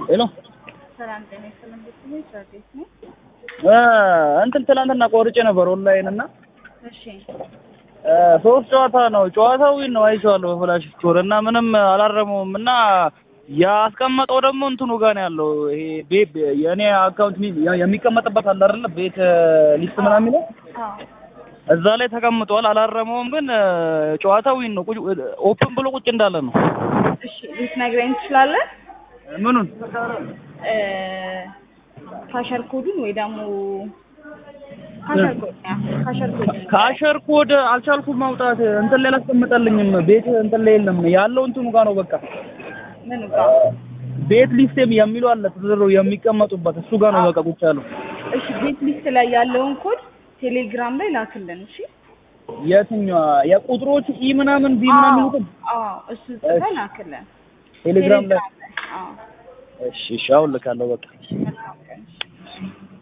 ሄሎ ሰላም ጤና ይስጥልን ቤተሰቦች ሰርቪስ ነው። እንትን ትናንትና ቆርጬ ነበር ኦንላይን እና እሺ እ ሶስት ጨዋታ ነው ጨዋታው ዊን ነው አይቼዋለሁ በፍላሽ ስቶር እና ምንም አላረመውም እና ያስቀመጠው ደግሞ እንትኑ ጋር ነው ያለው ይሄ ቤት የእኔ አካውንት የሚቀመጥበት አለ አይደለ ቤት ሊስት ምናምን የሚለው አዎ እዛ ላይ ተቀምጧል አላረመውም ግን ጨዋታው ዊን ነው ቁጭ ኦፕን ብሎ ቁጭ እንዳለ ነው እሺ ልትነግረኝ ትችላለህ? ምኑን እ ካሸር ኮዱን ወይ ደግሞ ካሸር ኮድ ያ ካሸር ኮድ ከአሸር ኮድ አልቻልኩም ማውጣት እንትን ላይ አላስቀምጠልኝም ቤት እንትን ላይ የለም ያለው እንትኑ ጋር ነው በቃ ምን ጋር ቤት ሊስት የሚሉ አለ ተዘሮ የሚቀመጡበት እሱ ጋር ነው በቃ ቁጭ ያለው እሺ ቤት ሊስት ላይ ያለውን ኮድ ቴሌግራም ላይ ላክልን። እሺ የትኛዋ የቁጥሮቹ ኢ ምናምን ቢ ምናምን የሚሉትን አዎ እሱ ጽፈህ ላክልን ቴሌግራም ላይ አዎ እሺ እሺ አሁን ልካለሁ በቃ መልካም ቀን። እሺ